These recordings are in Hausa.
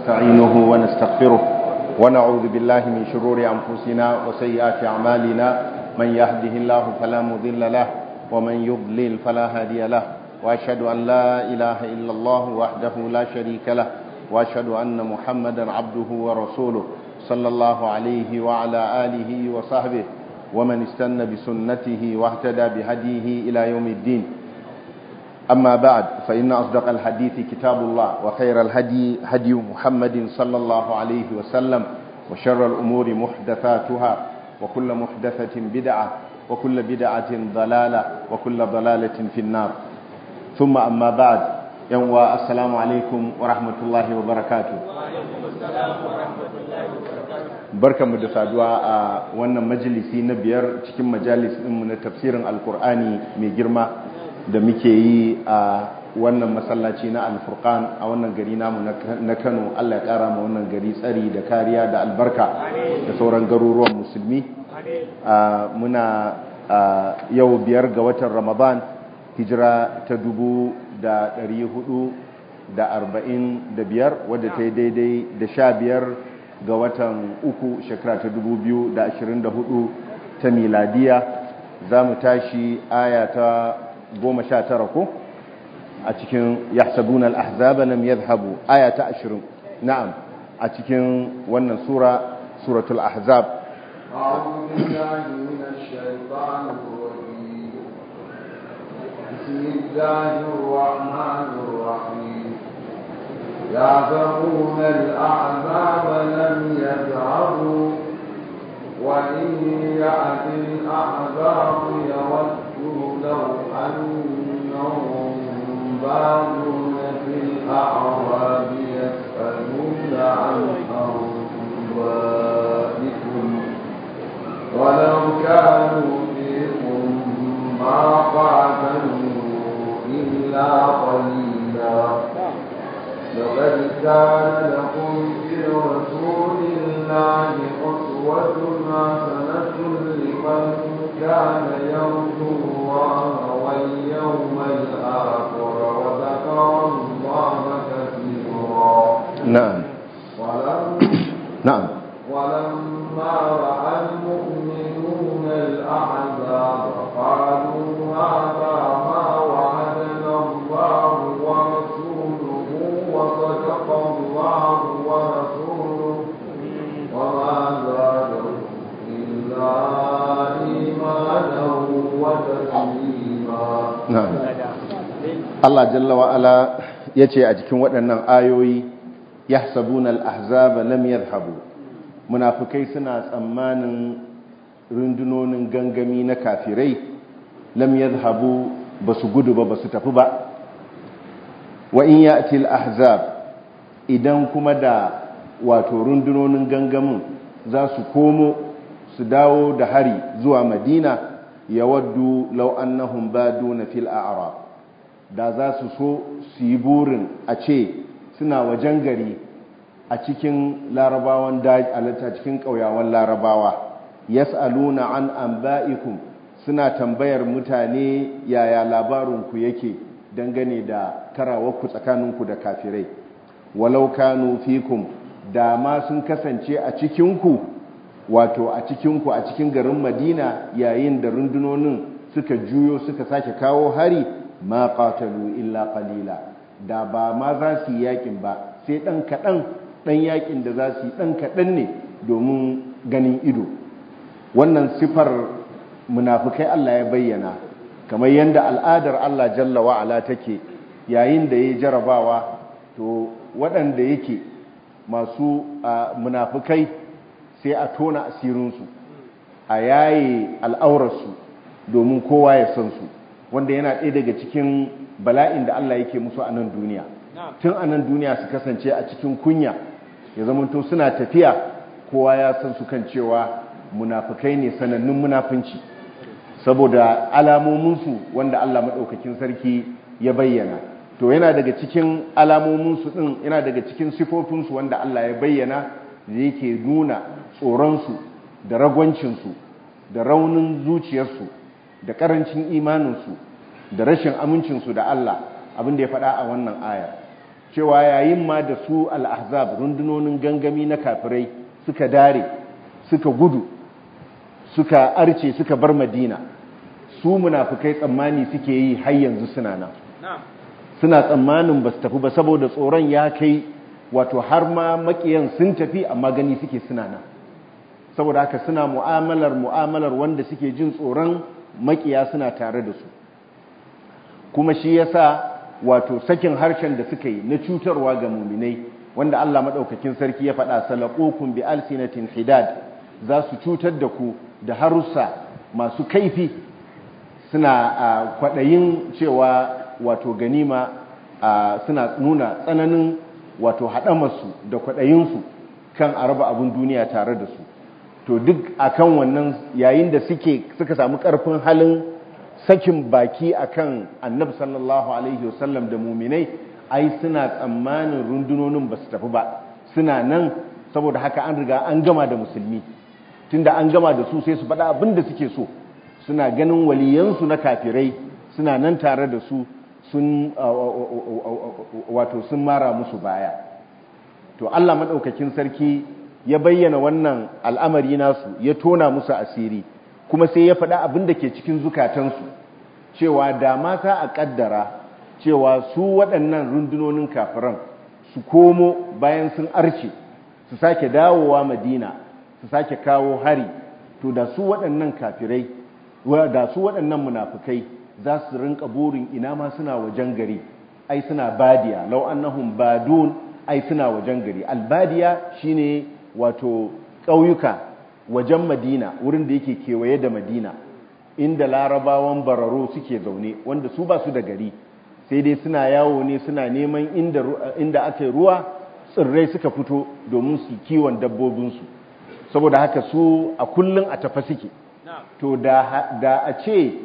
ونستعينه ونستغفره ونعوذ بالله من شرور أنفسنا وسيئات أعمالنا من يهده الله فلا مضل له ومن يضلل فلا هادي له وأشهد أن لا إله إلا الله وحده لا شريك له وأشهد أن محمدا عبده ورسوله صلى الله عليه وعلى آله وصحبه ومن استنى بسنته واهتدى بهديه إلى يوم الدين أما بعد فإن أصدق الحديث كتاب الله وخير الهدي هدي محمد صلى الله عليه وسلم وشر الأمور محدثاتها وكل محدثة بدعة وكل بدعة ضلالة وكل ضلالة في النار ثم أما بعد يوم السلام عليكم ورحمة الله وبركاته barka mu da saduwa a wannan majalisi na biyar cikin majalis ɗinmu na tafsirin alkur'ani mai girma da muke yi a wannan masallaci na alfurkan a wannan gari namu na kano allah ya kara ma wannan gari tsari da kariya da albarka da sauran garuruwan musulmi muna yau biyar ga watan ramadan hijira ta dubu da dari hudu da arba'in da biyar wadda ta yi daidai da sha biyar ga watan uku shekara ta dubu biyu da ashirin da hudu ta miladiya za mu tashi aya ta goma sha tara ko a cikin yahsabuna al-ahzaba lam yadhhabu aya ta 20 na'am a cikin wannan sura suratul ahzab أعوذ بالله من الشيطان الرجيم بسم الله الرحمن الرحيم يعذرون الأعذاب لم يذهبوا وإن يأتي الأعذاب يودوا لو أنهم بادون في الأعراب يسألون عن أنبائكم ولو كانوا فيكم ما قاتلوا إلا قليلا لقد كان لكم في رسول الله أسوة حسنة لمن كان يرجو الله واليوم الآخر وذكر الله كثيرا نعم ولم نعم ولما رأى المؤمنون الأحزاب قالوا هذا ما وعدنا الله ورسوله وصدق الله ورسوله وما زادهم إلا إيمانا وتسليما na'am Allah jalla wa ala yace a cikin waɗannan ayoyi yahsabuna al-ahzaba lam yadhhabu munafikai suna tsammanin rundunonin gangami na kafirai lam yadhhabu basu gudu ba basu tafi ba wa in ya'ti al-ahzab idan kuma da wato rundunonin gangamin za su komo su dawo da hari zuwa madina yawaddu law annahum baduna fil a'rab da za su so su yi burin a ce suna wajen gari a cikin larabawan daji a cikin ƙauyawan larabawa yas'aluna an anba'ikum suna tambayar mutane yaya labarinku yake dangane da karawarku tsakaninku da kafirai walau kanu fikum da ma sun kasance a cikinku wato a cikinku a cikin garin madina yayin da rundunonin suka juyo suka sake kawo hari ma qatalu illa qalila da ba ma za su yi yakin ba sai dan kadan dan yakin da za su yi dan kadan ne domin ganin ido wannan sifar munafikai Allah ya bayyana kamar yanda al'adar Allah jalla wa ala take yayin da yayi jarabawa to waɗanda yake masu munafikai sai a tona asirinsu a yaye al'aurarsu domin kowa ya san su wanda yana ɗaya daga cikin bala'in da Allah yake musu a nan duniya tun a nan duniya su kasance a cikin kunya ya zamanto suna tafiya kowa ya san su kan cewa munafukai ne sanannun munafunci saboda alamominsu wanda Allah maɗaukakin sarki ya bayyana to yana daga cikin alamominsu ɗin yana daga cikin sifofinsu wanda Allah ya bayyana da yake nuna tsoronsu da ragwancinsu da raunin zuciyarsu da ƙarancin imaninsu da rashin amincinsu da Allah abin da ya faɗa a wannan ayar cewa yayin ma da su al-ahzab rundunonin gangami na kafirai suka dare suka gudu suka arce suka bar madina su munafukai tsammani suke yi har yanzu suna nan suna tsammanin ba su tafi ba saboda tsoron ya kai wato har ma makiyan sun tafi amma gani suke suna nan saboda haka suna mu'amalar mu'amalar wanda suke jin tsoron makiya suna tare da su kuma shi yasa wato sakin harshen da suka yi na cutarwa ga muminai wanda Allah madaukakin sarki ya faɗa salaqukum bi alsinatin hidad za su cutar da ku da harussa masu kaifi suna kwaɗayin cewa wato ganima suna nuna tsananin wato haɗamarsu da kwaɗayinsu kan a raba abin duniya tare da su to duk akan wannan yayin da suke suka samu ƙarfin halin sakin baki akan annabi sallallahu alaihi wasallam da muminai ai suna tsammanin rundunonin ba su tafi ba suna nan saboda haka an riga an gama da musulmi tunda an gama da su sai su faɗa abin da suke so suna ganin waliyansu na kafirai suna nan tare da su sun wato sun mara musu baya to Allah madaukakin sarki ya bayyana wannan al'amari nasu ya tona musu asiri kuma sai ya faɗa abin da ke cikin zukatansu cewa da mata a ƙaddara cewa su waɗannan rundunonin kafiran su komo bayan sun arce su sake dawowa madina su sake kawo hari to da su waɗannan kafirai da su waɗannan munafukai za su rinka burin ina ma suna wajen gari ai suna badiya lau annahum badun ai suna wajen gari albadiya shine wato ƙauyuka wajen madina wurin da yake kewaye da madina inda larabawan bararo suke zaune wanda su ba su da gari sai dai suna yawo ne suna neman inda, inda aka yi ruwa tsirrai suka fito domin su kiwon dabbobinsu saboda haka su a kullum a tafa suke to da, a ce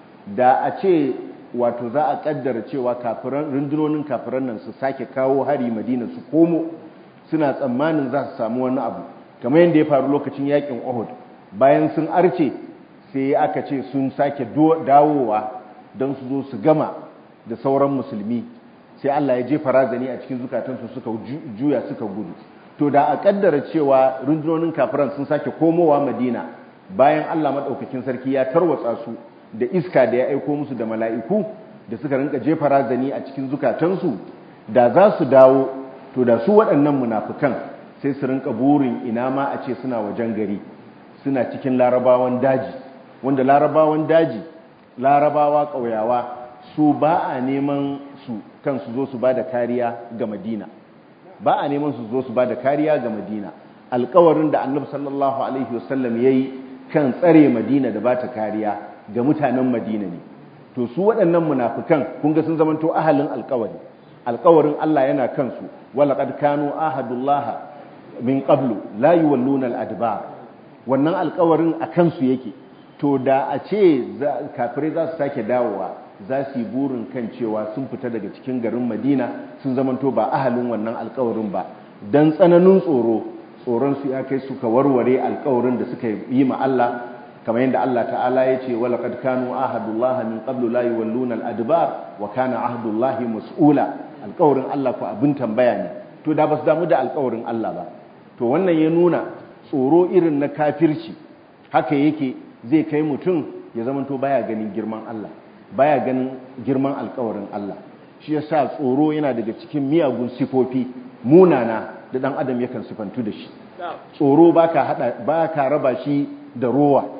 da a ce wato za a kaddara cewa kafiran rundunonin kafiran nan su sake kawo hari madina su komo suna tsammanin za su samu wani abu kamar yadda ya faru lokacin yakin Uhud bayan sun arce sai aka ce sun sake dawowa don su zo su gama da sauran musulmi sai Allah ya jefa razani a cikin zukatansu suka juya suka gudu to da a kaddara cewa rundunonin kafiran sun sake komowa Madina bayan Allah madaukakin sarki ya tarwatsa su da iska da ya aiko musu da mala'iku da suka rinka jefa razani a cikin zukatansu da za su dawo to da su waɗannan munafukan sai su rinka burin ina ma a ce suna wajen gari suna cikin larabawan daji wanda larabawan daji larabawa ƙauyawa su ba a neman su kan su zo su ba da kariya ga madina ba a neman su zo su ba da kariya ga madina alkawarin da annabi sallallahu alaihi wasallam ya yi kan tsare madina da ba ta kariya ga mutanen madina ne to su waɗannan munafukan kun ga sun zamanto ahalin alkawari alkawarin Allah yana kansu walaqad kanu ahadullah min qablu la yuwalluna al-adbar wannan alkawarin a kansu yake to da a ce kafirai za su sake dawowa za su yi burin kan cewa sun fita daga cikin garin Madina sun zamanto ba ahalin wannan alkawarin ba dan tsananin tsoro tsoron su ya kai suka warware alkawarin da suka yi ma Allah kamar yadda Allah ta'ala ya ce walaqad kanu ahadullah min qablu la yuwalluna al-adbar wa kana ahdullahi mas'ula alkawarin Allah ko abin tambaya ne to da ba su damu da alkawarin Allah ba to wannan ya nuna tsoro irin na kafirci haka yake zai kai mutum ya zamanto baya ganin girman Allah baya ganin girman alkawarin Allah shi yasa tsoro yana daga cikin miyagun sifofi munana da dan adam yakan sifantu da shi tsoro baka hada baka raba shi da rowa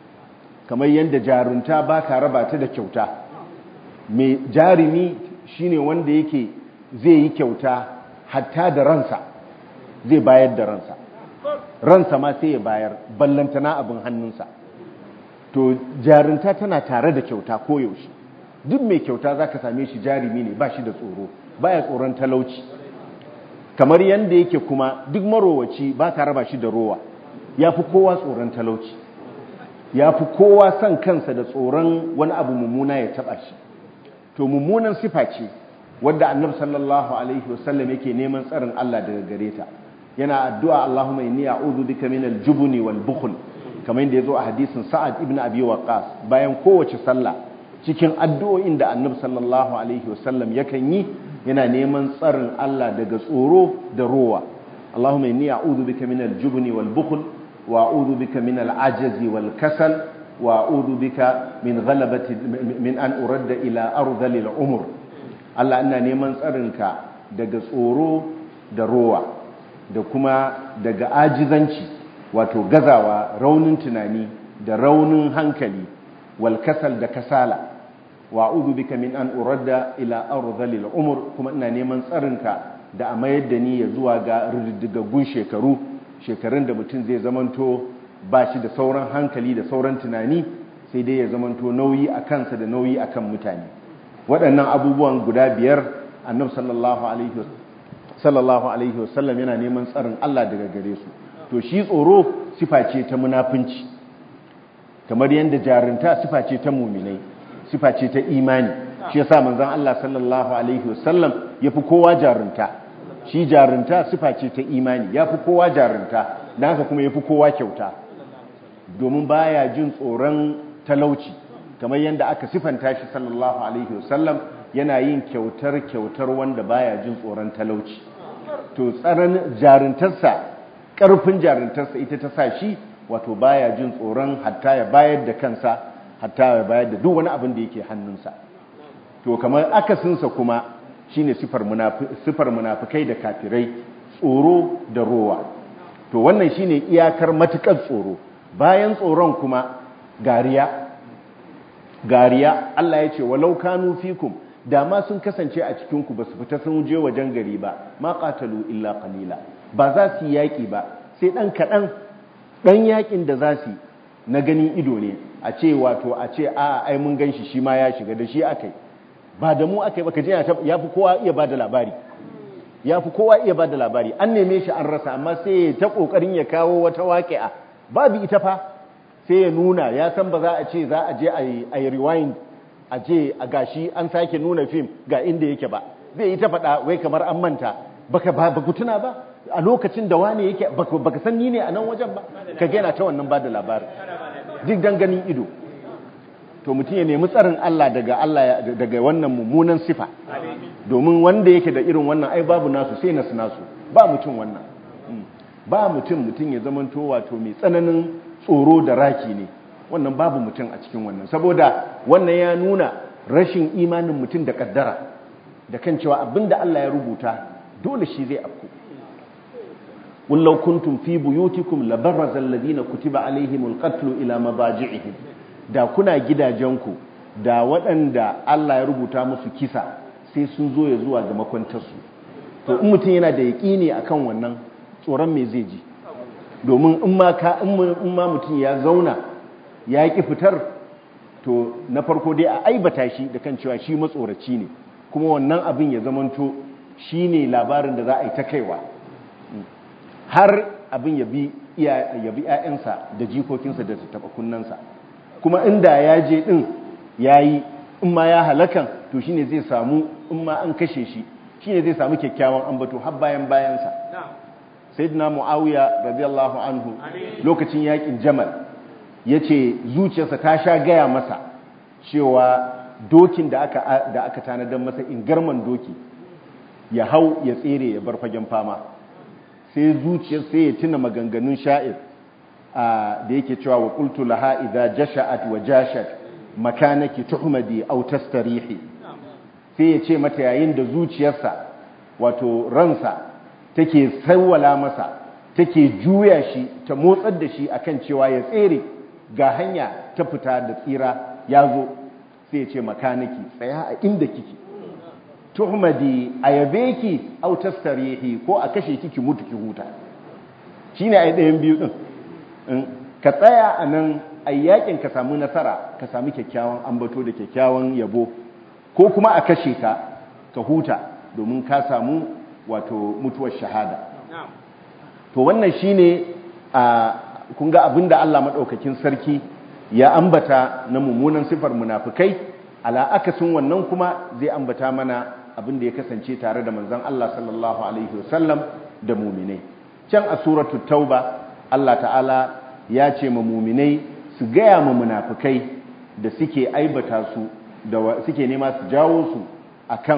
kamar yadda jarunta baka raba ta da kyauta mai jarumi shine wanda yake zai yi kyauta hatta da ransa zai bayar da ransa ransa ma sai ya bayar ballantana abin hannunsa to jarinta tana tare da kyauta koyaushe duk mai kyauta za ka same shi jarumi ne ba shi da tsoro baya tsoron talauci kamar yadda yake kuma duk marowaci ba ka raba shi da rowa ya fi kowa tsoron talauci ya fi kowa son kansa da tsoron wani abu mummuna ya taba shi to mummunan sifa ce wadda annabi sallallahu alaihi wasallam yake neman tsarin Allah daga gare ta yana addu'a Allahumma inni a'udhu bika min al-jubni wal bukhl kamar yadda yazo a hadisin Sa'ad ibn Abi Waqqas bayan kowace sallah cikin addu'o'in da annabi sallallahu alaihi wasallam yakan yi yana neman tsarin Allah daga tsoro da rowa Allahumma inni a'udhu bika minal jubni wal bukhl wa a'udhu bika minal ajazi wal kasal wa a'udhu bika min ghalabati min an uradda ila ardhil umur Allah ina neman tsarinka daga tsoro da rowa da kuma daga ajizanci wato gazawa raunin tunani da raunin hankali wal kasal da kasala wa a'udhu bika min an uradda ila ardhil umur kuma ina neman tsarinka da a mayar da ni ya zuwa ga riddigaggun shekaru shekarun da mutum zai zamanto ba shi da sauran hankali da sauran tunani sai dai ya zamanto nauyi a kansa da nauyi a kan mutane waɗannan abubuwan guda biyar annab sallallahu alaihi wasallam yana neman tsarin Allah daga gare su to shi tsoro sifa ce ta munafunci kamar yadda jarinta sifa ce ta muminai sifa ce ta imani shi yasa manzon Allah sallallahu alaihi wasallam yafi kowa jarinta shi jarinta sifa ce ta imani yafi kowa jarinta dan haka kuma yafi kowa kyauta domin baya jin tsoron talauci kamar yadda aka sifanta shi sallallahu alaihi wasallam yana yin kyautar kyautar wanda baya jin tsoron talauci to tsaron jarintarsa karfin jarintarsa ita ta sa shi wato baya jin tsoron hatta ya bayar da kansa hatta ya bayar da duk wani abin da yake hannunsa to kamar akasinsa kuma shine sifar sifar munafikai da kafirai tsoro da rowa to wannan shine iyakar matukar tsoro bayan tsoron kuma gariya gariya Allah ya ce walau kanu fikum da ma sun kasance a cikin ku basu fita sun je wajen gari ba ma qatalu illa qalila ba za su yaki ba sai dan kadan dan yakin da za su na ganin ido ne a ce wato a ce a ai mun ganshi shi ma ya shiga da shi akai ba da mu akai ba kaje ya fi kowa iya bada labari ya fi kowa iya bada labari an neme shi an rasa amma sai ya ta kokarin ya kawo wata waƙi'a babu ita fa sai ya nuna ya san ba za a ce za a je a yi rewind a je a gashi an sake nuna fim ga inda yake ba zai yi ta faɗa wai kamar an manta baka ba ku tuna ba a lokacin da wane yake baka san ni ne a nan wajen ba ka gina ta wannan ba da labarin duk dan ganin ido to mutum ya nemi tsarin Allah daga Allah daga wannan mummunan sifa domin wanda yake da irin wannan ai babu nasu sai nasu nasu ba mutum wannan ba mutum mutum ya zamanto wato mai tsananin tsoro da raki ne wannan babu mutum a cikin wannan saboda wannan ya nuna rashin imanin mutum da kaddara da kan cewa abinda Allah ya rubuta dole shi zai afku wallau kuntum fi buyutikum labarraza alladhina kutiba alaihimul qatlu ila mabaji'ihim da kuna gidajenku da waɗanda Allah ya rubuta musu kisa sai sun zo ya zuwa ga makwantarsu to in mutum yana da yaƙini akan wannan tsoron me zai ji domin in ma ka in ma mutum ya zauna ya ƙi fitar to na farko dai a aibata shi da kan cewa shi matsoraci ne kuma wannan abin ya zamanto shi ne labarin da za a yi ta kaiwa har abin ya bi ‘ya'yansa da jikokinsa da taɓa kunnansa kuma inda ya je ɗin ya yi in ma ya halakan to shi ne zai samu in ma an kashe shi shi ne zai samu kyakkyawan ambato har bayan bayansa sayyidina muawiya radiyallahu anhu lokacin yakin jamal yace zuciyarsa ta sha gaya masa cewa dokin da aka da aka tanadar masa ingarman doki ya hau ya tsere ya bar fagen fama sai zuciyar sai ya tuna maganganun sha'ir da yake cewa wa qultu laha idza jasha'at wa jashat makanaki tuhmadi aw tastarihi sai ya ce mata yayin da zuciyarsa wato ransa take sawwala masa take juya shi ta motsar da shi akan cewa ya tsere ga hanya ta fita da tsira ya zo sai ya ce makaniki tsaya a inda kike tuhmadi ayabe ki aw tastarihi ko a kashe ki ki mutu ki huta shine ai ɗayan biyu din ka tsaya a nan ayyakin ka samu nasara ka samu kyakkyawan ambato da kyakkyawan yabo ko kuma a kashe ka ka huta domin ka samu wato mutuwar shahada to wannan shine a kun ga abinda Allah madaukakin sarki ya ambata na mummunan sifar munafikai ala akasin wannan kuma zai ambata mana abinda ya kasance tare da manzon Allah sallallahu alaihi wasallam da mu'minai can a suratul tauba Allah ta'ala ya ce ma mu'minai su gaya ma munafikai da suke aibata su da suke nema su jawo su akan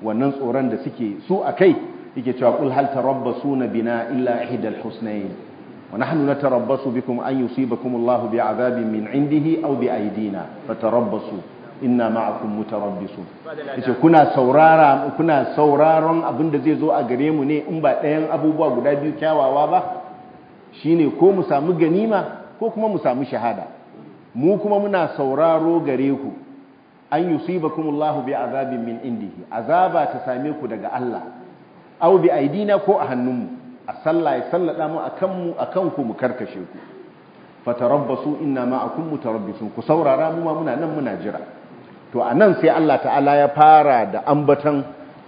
wannan tsoron da suke su akai yake cewa qul hal tarabbasuna bina illa ihdal husnayn wa nahnu natarabbasu bikum an yusibakum Allahu bi'adabin min indihi aw bi aydina fatarabbasu inna ma'akum mutarabbisun yace kuna saurara kuna sauraron abin da zai zo a gare mu ne in ba ɗayan abubuwa guda biyu kyawawa ba shine ko mu samu ganima ko kuma mu samu shahada mu kuma muna sauraro gare ku an yusibakumullahu bi azabin min indihi azaba ta same ku daga Allah aw bi aidina ko a hannunmu a sallah ya sallada mu akan mu akan ku mu karkashe ku fatarabbasu inna ma'akum mutarabbisun ku saurara mu ma muna nan muna jira to anan sai Allah ta'ala ya fara da ambatan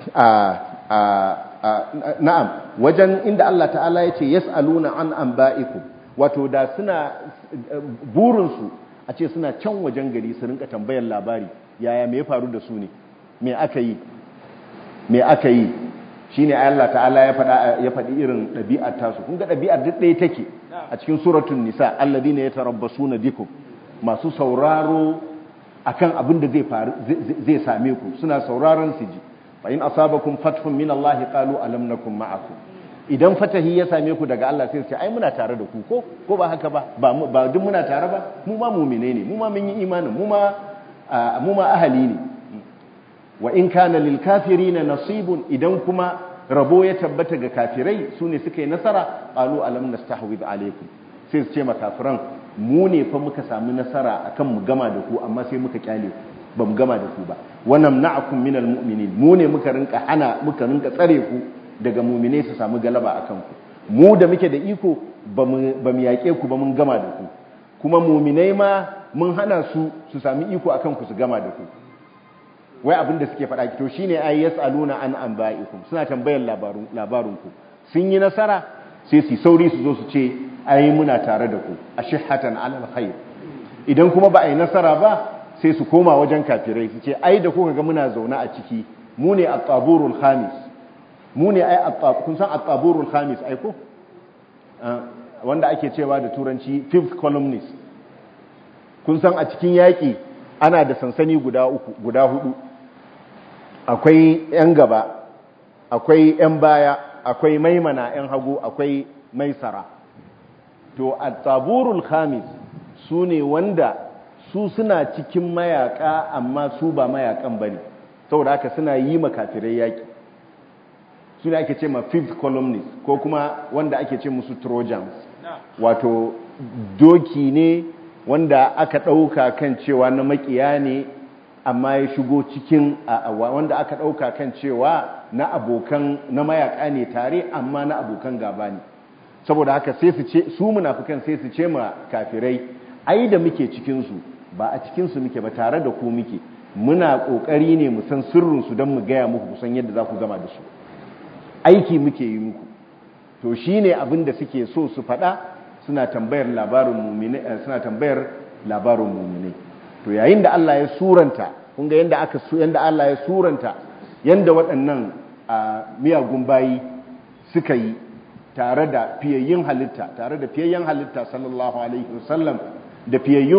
na'am wajen inda Allah ta'ala ya ce yas'aluna an anba'ikum wato da suna burinsu a ce suna can wajen gari su rinka tambayar labari yaya me ya faru da su ne me aka yi me aka yi shine Allah ta'ala ya faɗa ya faɗi irin ɗabi'ar tasu kun ga ɗabi'ar duk ɗaya take a cikin suratul nisa alladhina yatarabbasuna bikum masu sauraro akan abin da zai faru zai same ku suna sauraron su ji fa in asabakum fathun min Allah qalu alam nakum ma'akum idan fatahi ya same ku daga Allah sai su ce ai muna tare da ku ko ko ba haka ba ba duk muna tare ba mu ma mu'mine ne mu ma mun yi imanin mu ma mu ma ahali ne wa in kana lil kafirina nasibun idan kuma rabo ya tabbata ga kafirai su ne suka yi nasara qalu alam nastahwid alaikum sai su ce ma kafiran mu ne fa muka samu nasara akan mu gama da ku amma sai muka kyale ku ba mu gama da ku ba wa namna'akum minal mu'minin mu ne muka rinka hana muka rinka tsare ku daga mu'mine su samu galaba akan ku mu da muke da iko ba mu yaƙe ku ba mun gama da ku kuma mu'minai ma mun hana su su sami iko akan ku su gama da ku wai abin da suke faɗa to shine ay yasaluna an anba'ikum suna tambayar labarun labarun ku sun yi nasara sai su sauri su zo su ce ai muna tare da ku ashihatan alal khair idan kuma ba a yi nasara ba sai su koma wajen kafirai su ce ai da kuka ga muna zaune a ciki mu ne at-taburul khamis mu ne ai kun san at-taburul khamis ai ko wanda ake cewa da turanci fifth columnist kun san a cikin yaki ana da sansani guda uku guda hudu akwai yan gaba akwai yan baya akwai maimana yan hagu akwai maisara to at-taburul khamis su ne wanda su suna cikin mayaka amma su ba mayakan bane saboda haka suna yi makafirai yaki su ne ake ce ma fifth columnist ko kuma wanda ake ce musu trojans wato doki ne wanda aka ɗauka kan cewa na makiya ne amma ya shigo cikin wanda aka ɗauka kan cewa na abokan na mayaka ne tare amma na abokan gaba ne saboda haka sai su ce su munafikan sai su ce ma kafirai ai da muke cikinsu ba a cikinsu muke ba tare da ku muke muna ƙoƙari ne mu san sirrinsu don mu gaya muku kusan yadda za ku gama da su aiki muke yi muku to shi ne abin da suke so su faɗa suna tambayar labarin mumine suna tambayar labarin mumine to yayin da Allah ya suranta kun ga yanda aka yanda Allah ya suranta yanda waɗannan miyagun bayi suka yi tare da fiyayyin halitta tare da fiyayyen halitta sallallahu alaihi wasallam da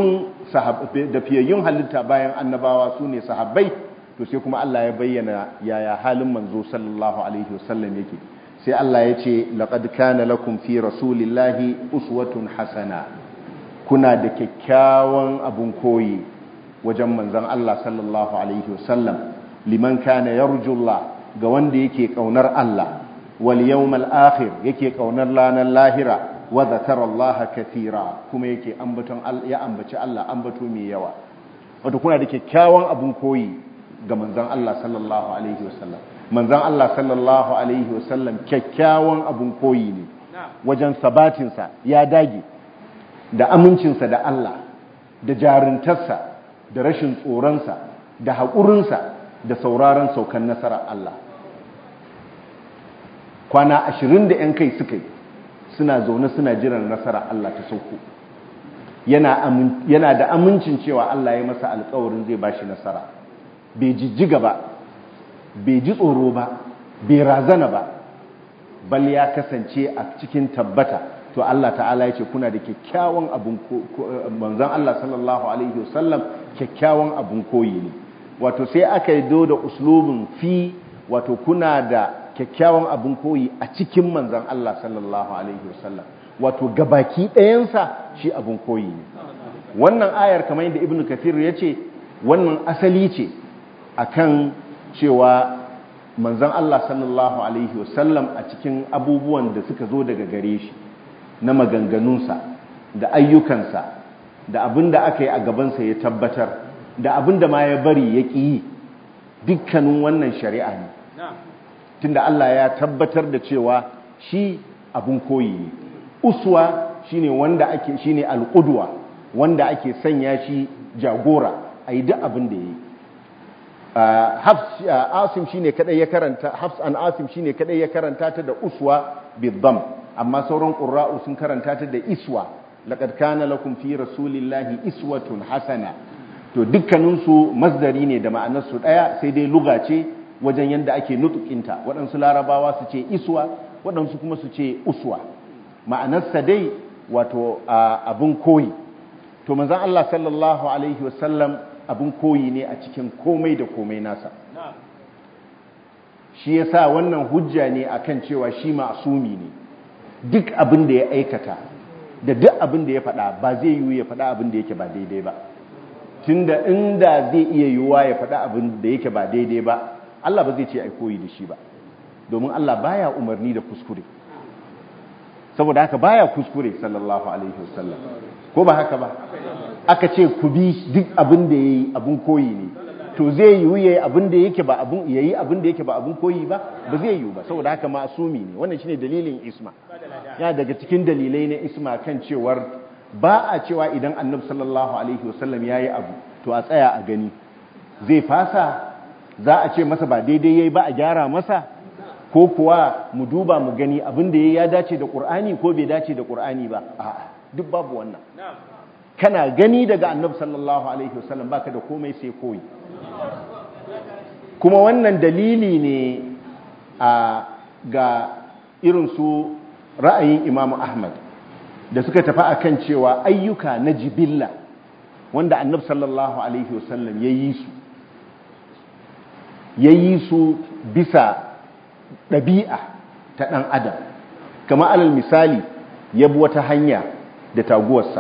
fiyayyun halitta bayan annabawa su ne sahabbai to sai kuma Allah ya bayyana yaya halin manzo sallallahu alaihi wasallam yake sai Allah ya ce laqad kana lakum fi rasulillahi uswatun hasana kuna da kyakkyawan abun koyi wajen manzon Allah sallallahu alaihi wasallam liman kana yarjullah ga wanda yake kaunar Allah wal yawmal akhir yake kaunar lanan lahira wa zakara Allah kathira kuma yake ambaton ya ambaci Allah ambato mai yawa wato kuna da kyakkyawan abun koyi ga manzon Allah sallallahu alaihi wasallam manzon Allah sallallahu alaihi wasallam kyakkyawan abun koyi ne wajen sabatin sa ya dage da amincinsa da Allah da jaruntarsa da rashin tsoronsa da haƙurinsa da sauraron saukan nasarar Allah kwana ashirin da 'yan kai suka yi suna zaune suna jiran nasara Allah ta sauko yana da amincin cewa Allah ya masa alkawarin zai ba shi nasara bai jijjiga ba bai ji tsoro ba bai razana ba bal ya kasance a cikin tabbata to Allah ta'ala ya ce kuna da kyakkyawan abun manzon Allah sallallahu alaihi wasallam kyakkyawan abun koyi ne wato sai aka yi do da uslubin fi wato kuna da kyakkyawan abin koyi a cikin manzan Allah sallallahu alaihi wasallam wato gabaki ɗayansa shi abin koyi ne wannan ayar kamar yadda ibnu kathir ya ce wannan asali ce akan cewa manzan Allah sallallahu alaihi wasallam a cikin abubuwan da suka zo daga gare shi na maganganunsa da ayyukansa da abin da aka yi a gabansa ya tabbatar da abin da ma ya bari ya ƙi yi dukkanin wannan shari'a ne tunda Allah ya tabbatar da cewa shi abin koyi ne uswa shine wanda ake shine alqudwa wanda ake sanya shi jagora a yi duk abin da ya yi hafs asim shine kadai ya karanta hafs an asim shine kadai ya karanta ta da uswa bidham amma sauran qurra'u sun karanta ta da iswa laqad kana lakum fi rasulillahi iswatun hasana to dukkanin su masdari ne da ma'anar su daya sai dai luga ce wajen yanda ake nutukinta waɗansu larabawa su ce iswa waɗansu kuma su ce uswa ma'anarsa dai wato abin koyi to manzon Allah sallallahu alaihi wasallam abin koyi ne a cikin komai da komai nasa shi yasa wannan hujja ne akan cewa shi ma'asumi ne duk abin da ya aikata da duk abin da ya faɗa ba zai yiwu ya faɗa abin da yake ba daidai ba tunda inda zai iya yiwuwa ya faɗa abin da yake ba daidai ba Allah ba zai ce ai koyi da shi ba domin Allah baya umarni da kuskure saboda haka baya kuskure sallallahu alaihi wasallam ko ba haka ba aka ce ku bi duk abin da yayi abin koyi ne to zai yiwu yayi abin da yake ba abin yayi abin da yake ba abin koyi ba ba zai yiwu ba saboda haka ma'asumi ne wannan shine dalilin isma ya daga cikin dalilai na isma kan cewar ba a cewa idan annabi sallallahu alaihi wasallam yayi abu to a tsaya a gani zai fasa za a ce masa ba daidai yayi ba a gyara masa ko kuwa mu duba mu gani abin da ya dace da Qur'ani ko bai dace da Qur'ani ba a'a duk babu wannan kana gani daga annabi sallallahu alaihi wasallam baka da komai sai koyi kuma wannan dalili ne a ga irin su ra'ayin Imam Ahmad da suka tafi akan cewa ayyuka na jibilla wanda annabi sallallahu alaihi wasallam ya yi su ya yi su bisa ɗabi'a ta ɗan adam kama alal misali ya bi wata hanya da taguwarsa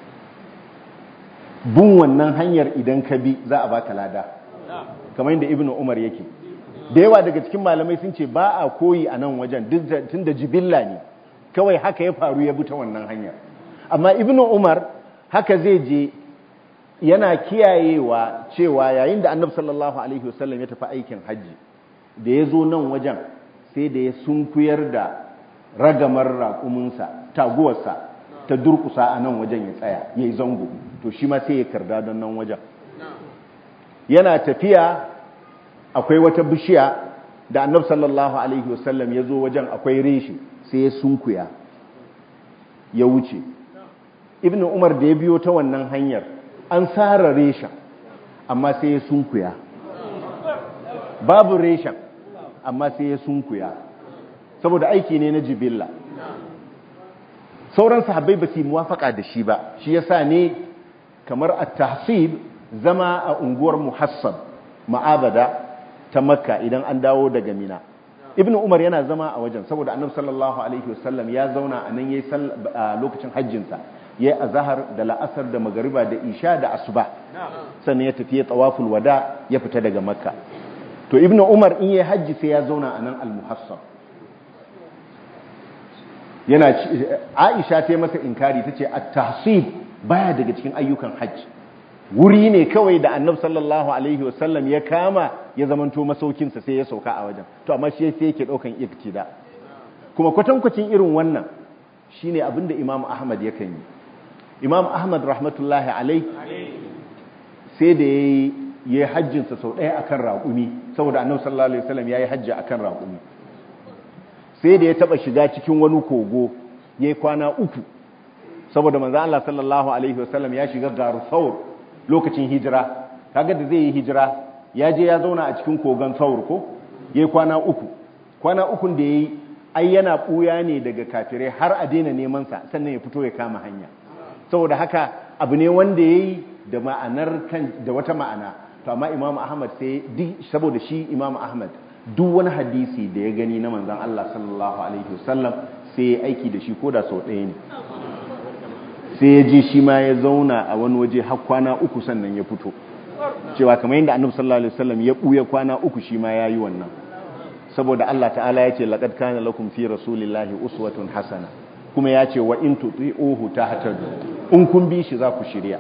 bin wannan hanyar idan ka bi za a baka lada kamar yadda ibnu umar yake da yawa daga cikin malamai sun ce ba a koyi a nan wajen tun da jibilla ne kawai haka ya faru ya bi ta wannan hanyar amma ibnu umar haka zai je yana kiyayewa cewa yayin da annabi sallallahu alaihi wasallam ya tafi aikin hajji da ya zo nan wajen sai da ya sunkuyar da ragamar raƙuminsa taguwarsa ta durkusa a nan wajen ya tsaya ya yi zango to shi ma sai ya karda don nan wajen yana tafiya akwai wata bishiya da annab sallallahu alaihi wasallam ya zo wajen akwai reshi sai ya sunkuya ya wuce ibn umar da ya biyo ta wannan hanyar an tsara reshen amma sai ya sunkuya babu reshen amma sai ya sunkuya saboda aiki ne na jibilla sauran sahabbai ba su yi muwafaka da shi ba shi yasa ne kamar at-tahsib zama a unguwar muhassab ma'abada ta makka idan an dawo daga mina ibnu umar yana zama a wajen saboda annabi sallallahu alaihi wasallam ya zauna a nan yayi lokacin hajjinsa yayi azhar da la'asar da magariba da isha da asuba sannan ya tafi tawaful wada ya fita daga makka to ibnu umar in yayi hajji sai ya zauna a nan al-muhassab yana Aisha ta masa inkari tace at-tahsib baya daga cikin ayyukan hajji wuri ne kawai da Annabi sallallahu alaihi wasallam ya kama ya zamanto masaukin sa sai ya sauka a wajen to amma shi sai yake daukan iktida kuma kwatankwacin irin wannan shine abinda Imam Ahmad yakan yi Imam Ahmad rahmatullahi alaihi sai da yayi yayi hajjin sa sau daya akan raƙumi saboda Annabi sallallahu alaihi wasallam yayi hajji akan raƙumi sai da ya taba shiga cikin wani kogo ya yi kwana uku saboda manzo Allah sallallahu alaihi wasallam ya shiga garu saur lokacin hijira kaga da zai yi hijira ya je ya zauna a cikin kogon saur ko ya yi kwana uku kwana ukun da ya yi ai yana ɓuya ne daga kafirai har a daina neman sa sannan ya fito ya kama hanya saboda haka abu ne wanda ya yi da ma'anar kan da wata ma'ana to amma imamu ahmad sai saboda shi imamu ahmad duk wani hadisi da ya gani na manzan Allah sallallahu alaihi wasallam sai ya aiki da shi ko da sau ɗaya ne sai ya je shi ma ya zauna a wani waje har kwana uku sannan ya fito cewa kamar yadda annabi sallallahu alaihi wasallam ya buya kwana uku shi ma yayi wannan saboda Allah ta'ala ya ce laqad kana lakum fi rasulillahi uswatun hasana kuma ya ce wa in tuti'uhu tahtadu in kun bi shi za ku shirya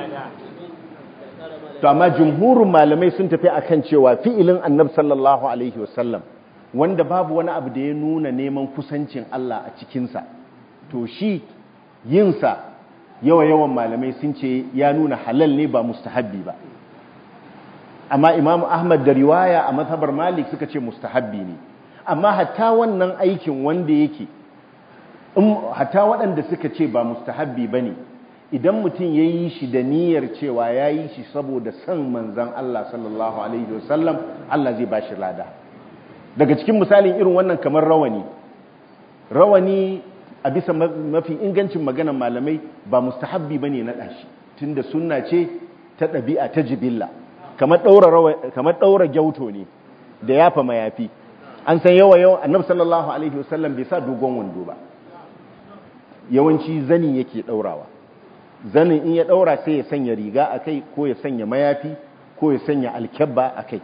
to amma jumhurin malamai sun tafi akan cewa fi'ilin annabi sallallahu alaihi wasallam wanda babu wani abu da ya nuna neman kusancin Allah a cikinsa to shi yinsa yawa-yawan malamai sun ce ya nuna halal ne ba mustahabbi ba amma imam ahmad da riwaya a mazhabar malik suka ce mustahabbi ne amma hatta wannan aikin wanda yake hatta waɗanda suka ce ba mustahabbi ba ne idan mutum ya yi shi da niyyar cewa ya yi shi saboda son manzan Allah sallallahu alaihi wasallam Allah zai ba shi lada daga cikin misalin irin wannan kamar rawani rawani a bisa mafi ingancin maganan malamai ba mustahabbi bane na dashi tunda sunna ce ta ɗabi'a ta jibilla kamar daura kamar daura gyauto ne da yafa mayafi an san yawa yawa annabi sallallahu alaihi wasallam bai sa dogon wando ba yawanci zani yake daurawa zanin in ya daura sai ya sanya riga akai ko ya sanya mayafi ko ya sanya alkyabba akai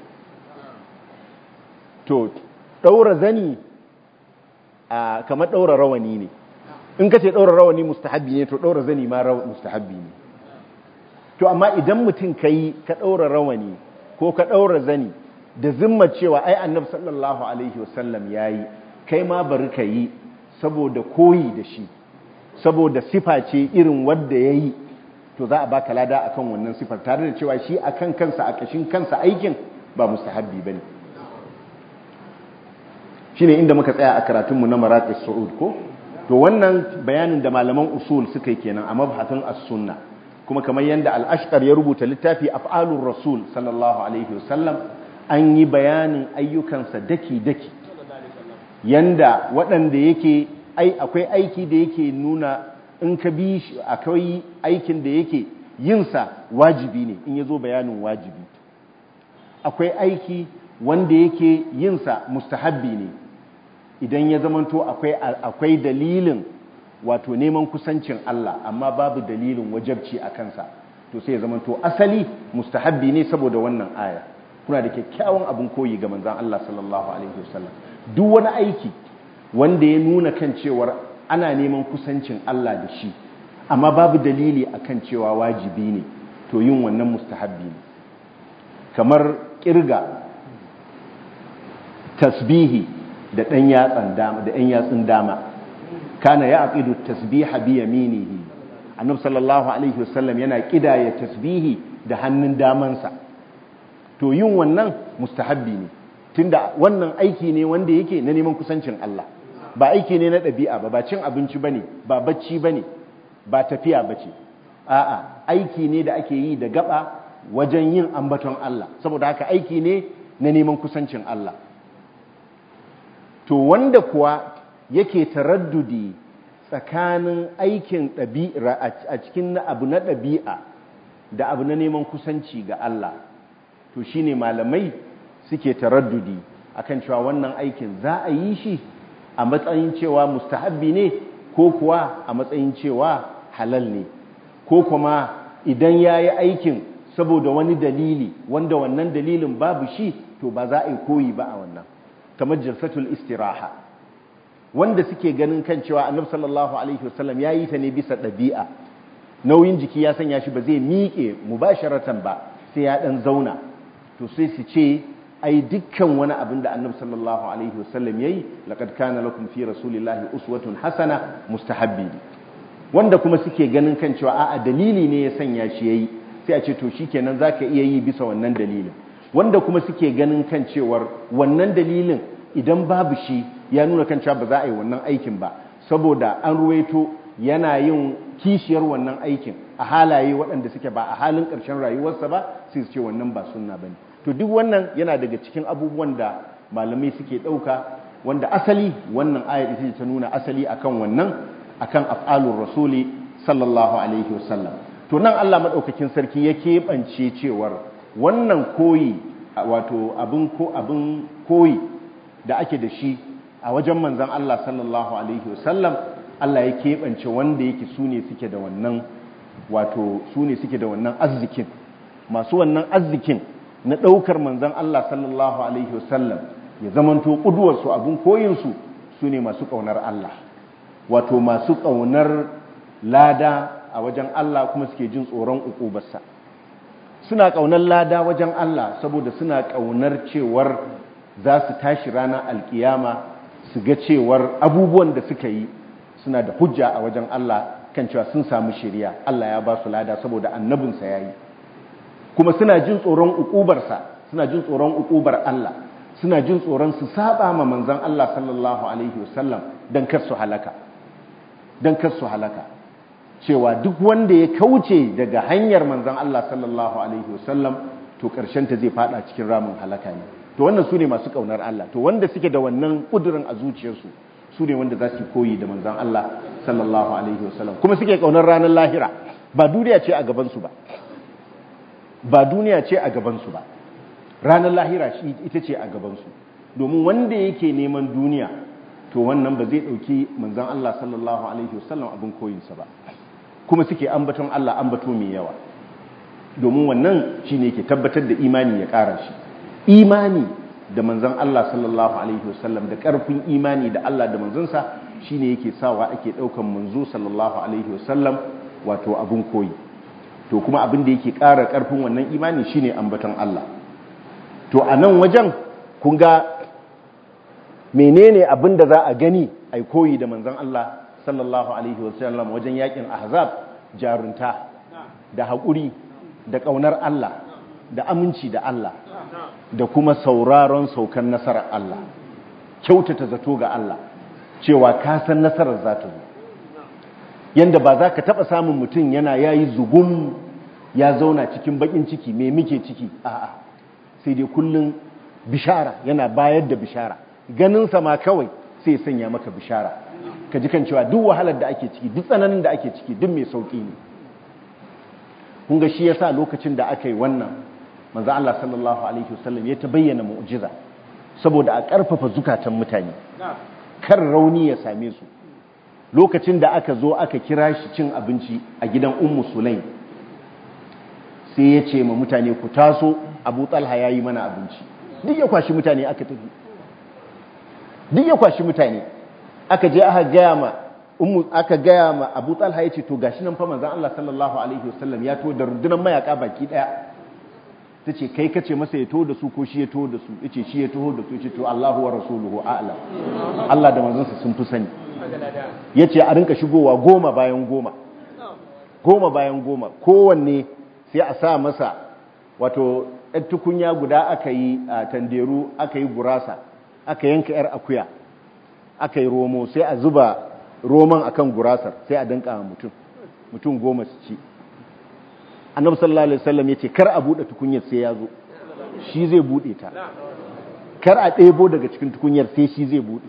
to daura zani a kamar daura rawani ne in ka ce daura rawani mustahabbi ne to daura zani ma mustahabbi ne to amma idan mutum kai ka daura rawani ko ka daura zani da zimma cewa ai annabi sallallahu alaihi wasallam yayi kai ma bari ka yi saboda koyi da shi saboda sifa ce irin wadda yayi to za a baka lada akan wannan sifar tare da cewa shi akan kansa a kashin kansa aikin ba mustahabbi bane shine inda muka tsaya a karatunmu na maraqis su'ud ko to wannan bayanin da malaman usul suka yi kenan a mabhatun as-sunna kuma kamar yanda al-ashqar ya rubuta littafi af'alur rasul sallallahu alaihi wasallam an yi bayanin ayyukansa daki daki yanda waɗanda yake ai akwai aiki da yake nuna in ka bi shi akwai aikin da yake yinsa wajibi ne in yazo bayanin wajibi akwai aiki wanda yake yinsa mustahabbi ne idan ya zamanto akwai akwai dalilin wato neman kusancin Allah amma babu dalilin wajabci a kansa to sai ya zamanto asali mustahabbi ne saboda wannan aya kuna da kyakkyawan abin koyi ga manzon Allah sallallahu alaihi wasallam duk wani aiki wanda ya nuna kan cewar ana neman kusancin Allah da shi amma babu dalili akan cewa wajibi ne to yin wannan mustahabbi ne kamar kirga tasbihi da ɗan yatsan dama da ɗan yatsun dama kana ya aqidu tasbiha bi yaminihi annabi sallallahu alaihi wasallam yana kidaya tasbihi da hannun damansa to yin wannan mustahabbi ne tunda wannan aiki ne wanda yake na neman kusancin Allah ba aiki ne na ɗabi'a ba ba cin abinci bane ba bacci bane ba tafiya bace a'a aiki ne da ake yi da gaba wajen yin ambaton Allah saboda haka aiki ne na neman kusancin Allah to wanda kuwa yake taraddudi tsakanin aikin ɗabi'a a cikin abu na ɗabi'a da abu na neman kusanci ga Allah to shine malamai suke taraddudi akan cewa wannan aikin za a yi shi a matsayin cewa mustahabbi ne ko kuwa a matsayin cewa halal ne ko kuma idan ya yi aikin saboda wani dalili wanda wannan dalilin babu shi to ba za a yi koyi ba a wannan kamar jalsatul istiraha wanda suke ganin kan cewa annabi sallallahu alaihi wasallam ya yi ta ne bisa ɗabi'a nauyin jiki ya sanya shi ba zai miƙe mubasharatan ba sai ya ɗan zauna to sai su ce ai dukkan wani abin da annabi sallallahu alaihi wasallam yayi laqad kana lakum fi rasulillahi uswatun hasana mustahabbi wanda kuma suke ganin kan cewa a'a dalili ne ya sanya shi yayi sai a ce to shikenan zaka iya yi bisa wannan dalilin wanda kuma suke ganin kan cewar wannan dalilin idan babu shi ya nuna kan cewa ba za a yi wannan aikin ba saboda an ruwaito yana yin kishiyar wannan aikin a halaye waɗanda suke ba a halin ƙarshen rayuwarsa ba sai su ce wannan ba sunna bane to duk wannan yana daga cikin abubuwan da malamai suke ɗauka wanda asali wannan ayar ita ta nuna asali akan wannan akan af'alur rasuli sallallahu alaihi wasallam to nan Allah madaukakin sarki ya keɓance cewar wannan koyi wato abin ko abin koyi da ake da shi a wajen manzan Allah sallallahu alaihi wasallam Allah ya keɓance wanda yake su ne suke da wannan wato su ne suke da wannan arzikin masu wannan arzikin na ɗaukar manzan Allah sallallahu alaihi wasallam ya zamanto ƙuduwarsu abin koyinsu su ne masu ƙaunar Allah wato masu ƙaunar lada a wajen Allah kuma suke jin tsoron uƙubarsa suna ƙaunar lada wajen Allah saboda suna ƙaunar cewar za su tashi ranar alkiyama su ga cewar abubuwan da suka yi suna da hujja a wajen Allah kan cewa sun samu shari'a Allah ya ba su lada saboda annabinsa ya yi kuma suna jin tsoron uƙubarsa suna jin tsoron uƙubar Allah suna jin tsoron su saba ma manzon Allah sallallahu alaihi wasallam dan kar su halaka dan kar su halaka cewa duk wanda ya kauce daga hanyar manzon Allah sallallahu alaihi wasallam to karshen ta zai fada cikin ramin halaka ne to wannan sune masu kaunar Allah to wanda suke da wannan kudurin a zuciyarsu sune wanda za su koyi da manzon Allah sallallahu alaihi wasallam kuma suke kaunar ranar lahira ba duniya ce a gaban su ba ba duniya ce a gaban su ba ranar lahira shi ita ce a gaban su domin wanda yake neman duniya to wannan ba zai dauki manzon Allah sallallahu alaihi wasallam abin koyinsa ba kuma suke ambaton Allah ambato mai yawa domin wannan shine ke tabbatar da imani ya ƙara shi imani da manzon Allah sallallahu alaihi wasallam da ƙarfin imani da Allah da manzonsa shine yake sawa ake ɗaukan manzo sallallahu alaihi wasallam wato abun koyi to kuma abin da yake ƙara ƙarfin wannan imani shine ambaton Allah to a nan wajen kun ga menene abin da za a gani ai koyi da manzon Allah sallallahu alaihi wasallam wajen yakin ahzab jarunta da haƙuri da ƙaunar Allah da aminci da Allah da kuma sauraron saukan nasarar Allah kyautata zato ga Allah cewa ka san nasarar za ta zo yanda ba za ka taɓa samun mutum yana yayi zugum ya zauna cikin baƙin ciki me muke ciki a'a sai dai kullum bishara yana bayar da bishara ganinsa ma kawai sai sanya maka bishara ka ji kan cewa duk wahalar da ake ciki duk tsananin da ake ciki duk mai sauƙi ne kun ga shi yasa lokacin da aka yi wannan manzo Allah sallallahu alaihi wasallam ya ta bayyana mu'jiza saboda a ƙarfafa zukatan mutane kar rauni ya same su lokacin da aka zo aka kira shi cin abinci a gidan ummu sulaim sai ya ce ma mutane ku taso abu talha ya yi mana abinci duk ya kwashi mutane aka tafi duk ya kwashi mutane aka je aka gaya ma ummu aka gaya ma Abu Talha yace to gashi nan fa manzon Allah sallallahu alaihi wasallam ya to da rundunar mayaka baki daya tace kai kace masa ya to da su ko shi ya to da su yace shi ya to da su yace to Allahu wa rasuluhu a'lam Allah da manzon sa sun fi sani yace a rinka shigowa goma bayan goma goma bayan goma kowanne sai a sa masa wato ɗan tukunya guda aka yi a tanderu aka yi gurasa aka yanka 'yar akuya aka yi romo sai a zuba roman akan gurasar sai a danka mutum mutum goma su ci annabi sallallahu alaihi wasallam yace kar a bude tukunyar sai ya zo shi zai bude ta kar a ɗebo daga cikin tukunyar sai shi zai bude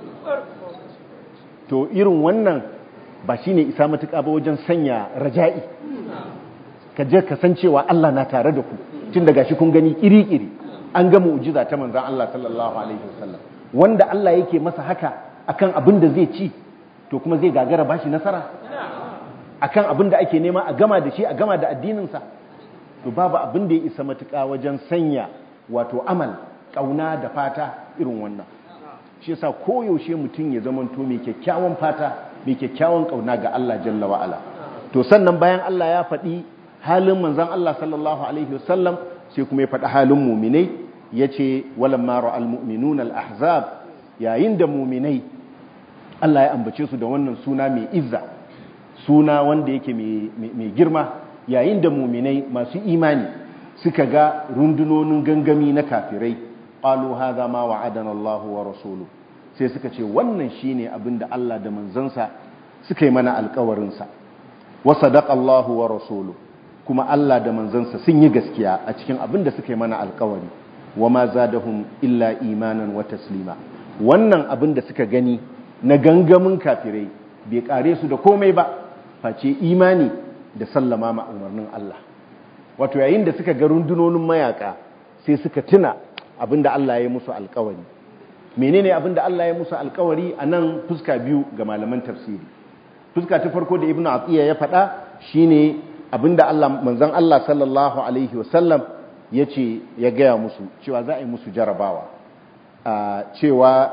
to irin wannan ba shine isa matuƙa ba wajen sanya raja'i ka je ka san cewa Allah na tare da ku tun daga shi kun gani kiri-kiri an ga mu'jiza ta manzon Allah sallallahu alaihi wasallam wanda Allah yake masa haka akan abin da zai ci to kuma zai gagara bashi nasara akan abin da ake nema a gama da shi a gama da addininsa to babu abin da ya isa matuƙa wajen sanya wato amal ƙauna da fata irin wannan shi yasa koyaushe mutum ya zamanto mai kyakkyawan fata mai kyakkyawan ƙauna ga Allah jalla wa'ala to sannan bayan Allah ya faɗi halin manzon Allah sallallahu alaihi wasallam sai kuma ya faɗi halin muminai yace walamma ra'al mu'minuna al-ahzab yayin da muminai Allah ya ambace su da wannan suna mai izza suna wanda yake mai girma yayin da muminai masu imani suka ga rundunonin gangami na kafirai qalu hadha ma wa'adana Allah wa rasuluhu sai suka ce wannan shine abinda Allah da manzansa suka yi mana alƙawarin sa wa sadaqa Allah wa rasuluhu kuma Allah da manzansa sun yi gaskiya a cikin abinda suka yi mana alƙawari wa ma zadahum illa imanan wa taslima wannan abinda suka gani na gangamin kafirai bai kare su da komai ba face imani da sallama ma umarnin Allah wato yayin da suka ga rundunonin mayaka sai suka tuna abinda Allah ya musu alkawari menene abinda Allah ya musu alkawari a nan fuska biyu ga malaman tafsiri fuska ta farko da ibnu atiya ya faɗa shine abinda Allah manzon Allah sallallahu alaihi wasallam yace ya gaya musu cewa za a yi musu jarabawa cewa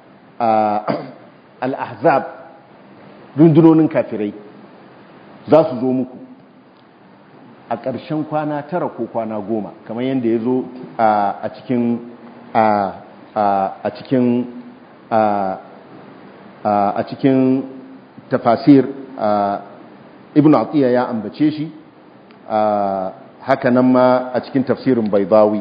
al-ahzab rundunonin kafirai za su zo muku a ƙarshen kwana tara ko kwana goma kamar yadda ya zo a cikin a cikin a cikin tafasir ibn atiya ya ambace shi haka nan ma a cikin tafsirin baibawi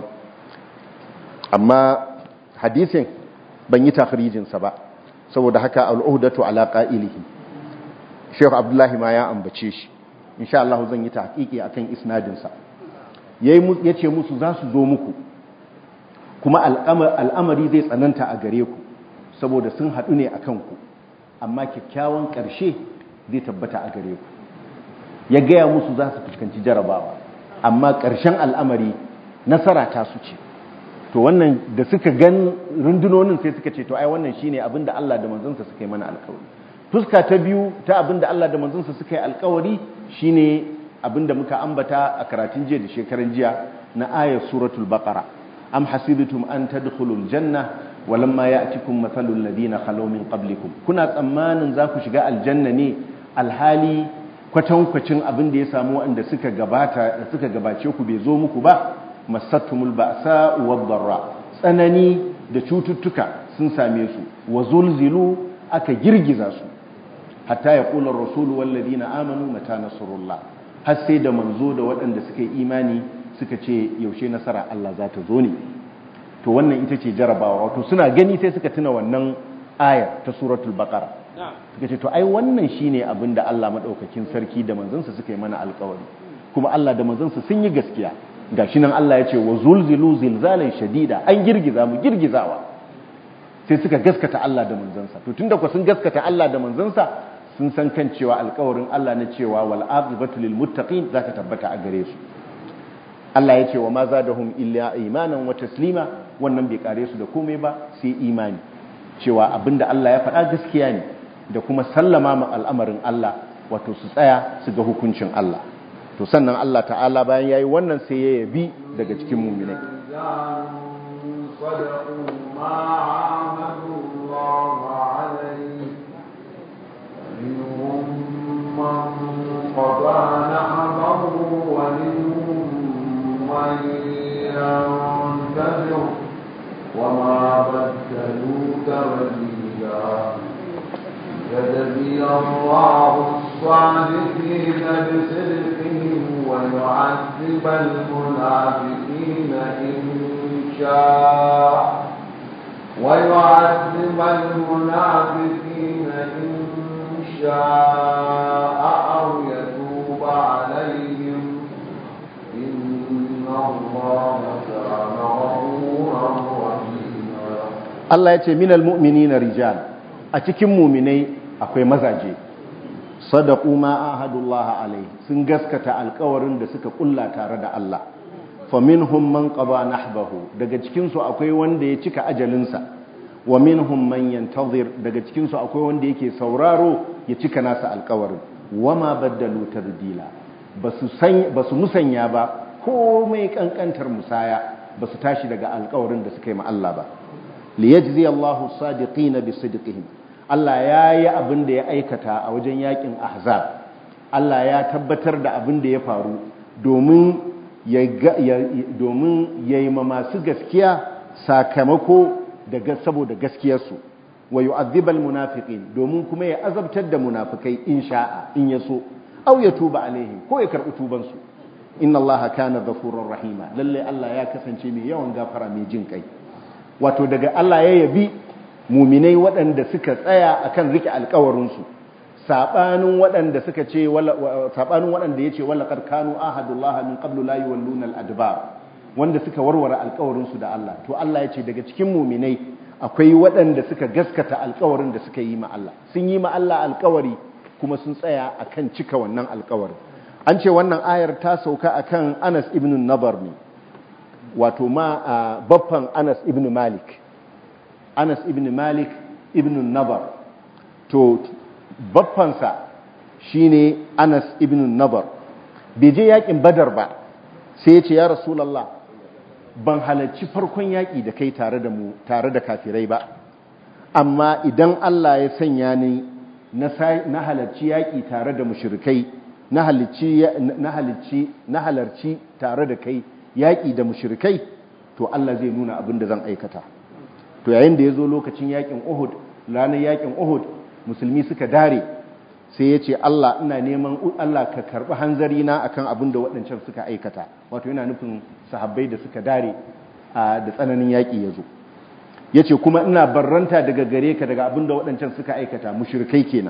amma hadisin ban yi tafirijinsa ba saboda haka al'udatu ala qa'ilihi Sheikh Abdullahi ma ya ambace shi insha Allah zan yi tahqiqi akan isnadin sa yayi yace musu za su zo muku kuma al'amari zai tsananta a gare ku saboda sun hadu ne akan ku amma kyakkyawan ƙarshe zai tabbata a gare ku ya gaya musu za su fuskanci jarabawa amma ƙarshen al'amari nasara ta su ce to wannan da suka gan rundunonin sai suka ce to ai wannan shine abinda Allah da manzonsa suka yi mana alƙawari fuska ta biyu ta abinda Allah da manzonsa suka yi alƙawari shine abinda muka ambata a karatun jiya da shekaran jiya na ayar suratul baqara am hasibtum an tadkhulul janna walamma ya'tikum mathalul ladina khalaw min qablikum kuna tsammanin za ku shiga aljanna ne alhali kwatankwacin abin da ya samu wanda suka gabata suka gabace ku bai zo muku ba masattumul ba'sa wad darra tsanani da cututtuka sun same su wa zulzilu aka girgiza su hatta ya kula rasulu wal ladina amanu mata nasrullah har sai da manzo da waɗanda suka yi imani suka ce yaushe nasara Allah za ta zo ne to wannan ita ce jarabawa wato suna gani sai suka tuna wannan aya ta suratul baqara suka ce to ai wannan shine abin da Allah madaukakin sarki da manzansa suka yi mana alƙawari kuma Allah da manzansa sun yi gaskiya gashi nan Allah ya ce wa zulzilu zilzalan shadida an girgiza mu girgizawa sai suka gaskata Allah da manzansa to tunda ku sun gaskata Allah da manzansa sun san kan cewa alƙawarin Allah na cewa wal aqibatu lil muttaqin zaka tabbata a gare su Allah ya ce wa ma zadahum illa imanan wa taslima wannan bai kare su da komai ba sai imani cewa abinda Allah ya faɗa gaskiya ne da kuma sallama ma al'amarin Allah wato su tsaya su ga hukuncin Allah to sannan Allah ta'ala bayan yayi wannan sai ya yabi daga cikin mu'minai وما بدلوا تبديلا يجزي الله الصادقين بصدقهم ويعذب المنافقين إن شاء ويعذب المنافقين إن شاء أو يتوب عليهم إن الله كان غفورا رحيما Allah ya ce minal mu'minina rijal a cikin muminai akwai mazaje sadaqu ma ahadullah alai sun gaskata alƙawarin da suka kulla tare da Allah faminhum man qada nahbahu daga cikin su akwai wanda ya cika ajalinsa wa minhum man yantazir daga cikin su akwai wanda yake sauraro ya cika nasa alƙawarin wama baddalu tabdila basu san basu musanya ba komai kankantar musaya basu tashi daga alƙawarin da suka yi ma Allah ba liyajzi Allahu as-sadiqina bisidqihim Allah ya yi abin da ya aikata a wajen yakin ahzab Allah ya tabbatar da abin da ya faru domin ya domin yayi ma masu gaskiya sakamako daga saboda gaskiyarsu wa yu'adhibal munafiqin domin kuma ya azabtar da munafikai in sha'a in yaso aw ya tuba alaihim ko ya karbi tuban su inna allaha kana ghafurur rahima lalle Allah ya kasance mai yawan gafara mai jin kai wato daga Allah ya yabi muminai waɗanda suka tsaya akan rike alkawarinsu saɓanin waɗanda suka ce saɓanin waɗanda ya ce wallakar kanu ahadullaha min qablu la yuwalluna al-adbar wanda suka warware alkawarinsu da Allah to Allah ya ce daga cikin muminai akwai waɗanda suka gaskata alkawarin da suka yi ma Allah sun yi ma Allah alkawari kuma sun tsaya akan cika wannan alkawarin an ce wannan ayar ta sauka akan Anas ibn Nabar ne wato ma baffan Anas ibn Malik anas ibn malik ibn nabar to baffansa shine anas ibn nabar bai je yakin badar ba sai ya ce ya rasulallah ban halarci farkon yaƙi da kai tare da mu tare da kafirai ba amma idan Allah ya sanya ni na halarci yaƙi tare da mushrikai na halarci na halarci tare da kai yaƙi da mushrikai to Allah zai nuna abin da zan aikata to yayin da ya zo lokacin yaƙin Uhud ranar yaƙin Uhud musulmi suka dare sai ya ce Allah ina neman Allah ka karɓi hanzari na akan abin da waɗancan suka aikata wato yana nufin sahabbai da suka dare da tsananin yaƙi ya zo ya ce kuma ina barranta daga gare ka daga abin da waɗancan suka aikata mushrikai kenan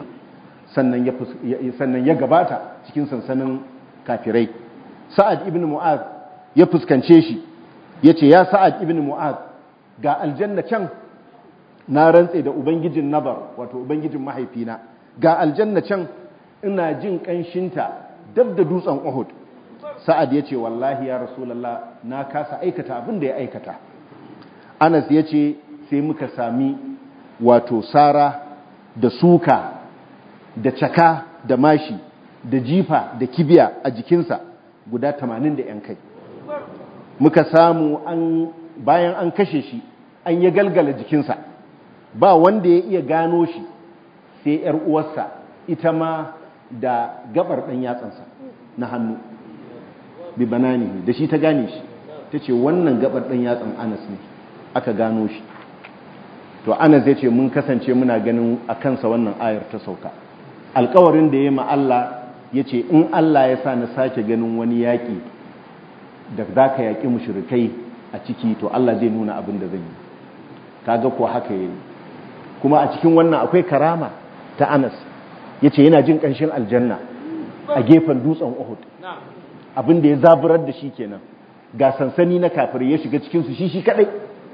sannan ya gabata cikin sansanin kafirai sa'ad ibn mu'az ya fuskance shi ya ce ya sa'ad ibn mu'az ga aljanna can na rantse da ubangijin nabar wato ubangijin mahaifina ga aljanna can ina jin ƙanshinta dab da dutsen uhud sa'ad ya ce wallahi ya rasulallah na kasa aikata abin da ya aikata anas ya ce sai muka sami wato sara da suka da caka da mashi da jifa da kibiya a jikinsa guda tamanin da ‘yan kai muka samu an bayan an kashe shi an ya galgala jikinsa ba wanda ya iya gano shi sai ‘yar uwarsa ita ma da gabar ɗan yatsansa na hannu bi banani da shi ta gane shi ta ce wannan gabar ɗan yatsan anas ne aka gano shi to anas zai ce mun kasance muna ganin a kansa wannan ayar ta sauka alkawarin da ya ma Allah ya ce in Allah ya sa na sake ganin wani yaƙi da za ka yaƙi mushrikai a ciki to Allah zai nuna abin da zan yi kaga ko haka yi kuma a cikin wannan akwai karama ta anas ya ce yana jin ƙanshin aljanna a gefen dutsen uhud abin da ya zaburar da shi kenan ga sansani na kafirai ya shiga cikinsu shi shi kadai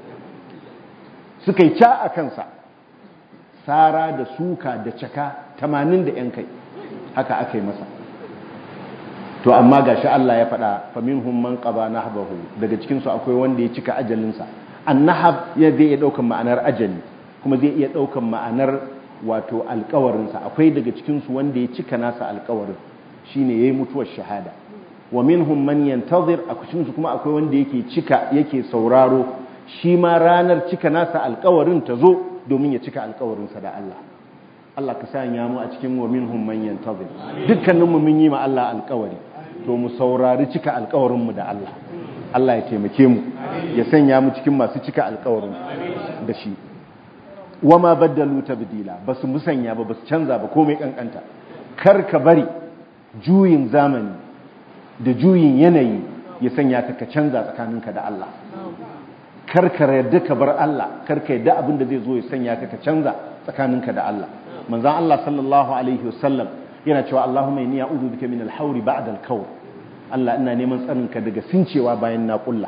suka yi ca a kansa sara da suka da caka tamanin da yan kai haka aka yi masa to amma ga shi Allah ya faɗa famin humman ƙaba na habahu daga cikinsu akwai wanda ya cika ajalinsa an nahab ya zai iya ɗaukan ma'anar ajali kuma zai iya ɗaukan ma'anar wato alkawarinsa akwai daga cikinsu wanda ya cika nasa alkawarin shine ya yi mutuwar shahada wa minhum man yantazir a cikinsu kuma akwai wanda yake cika yake sauraro shi ma ranar cika nasa alkawarin ta zo domin ya cika alkawarinsa da Allah Allah ka sanya mu a cikin wa minhum man yantazir dukkanin mu mun yi ma Allah alkawari to mu saurari cika alkawarin mu da Allah Allah ya taimake mu ya sanya mu cikin masu cika alkawarin da shi wa ma baddalu tabdila basu musanya ba basu canza ba komai kankanta kar ka bari juyin zamani da juyin yanayi ya sanya ka ka canza tsakaninka da Allah kar ka yarda ka bar Allah kar ka yarda abin da zai zo ya sanya ka ka canza tsakaninka da Allah manzon Allah sallallahu alaihi wasallam yana cewa Allahumma inni a'udhu bika min al-hawri ba'da al-kawr Allah ina neman tsarinka daga sincewa bayan na kulla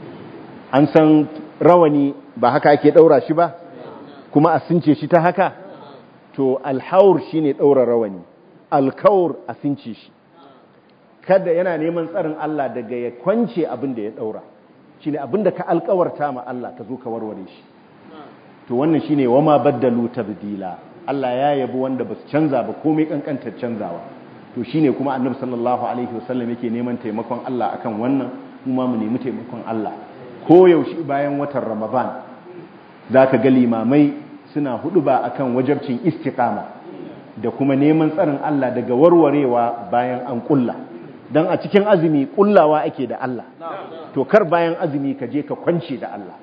an san rawani ba haka ake daura shi ba kuma a since shi ta haka to alhaur shine daura rawani alkaur a since shi kada yana neman tsarin Allah daga ya kwance abin da ya daura shine abin da ka alkawarta ma Allah ka zo ka warware shi to wannan shine wama baddalu tabdila Allah ya yabi wanda basu canza ba komai kankantar canzawa to shine kuma annabi sallallahu alaihi wasallam yake neman taimakon Allah akan wannan kuma mu nemi taimakon Allah ko yaushe bayan watan Ramadan zaka ga limamai suna hudu ba akan wajabcin istiqama da kuma neman tsarin Allah daga warwarewa bayan an kulla dan a cikin azumi kullawa ake da Allah to kar bayan azumi ka je ka kwance da Allah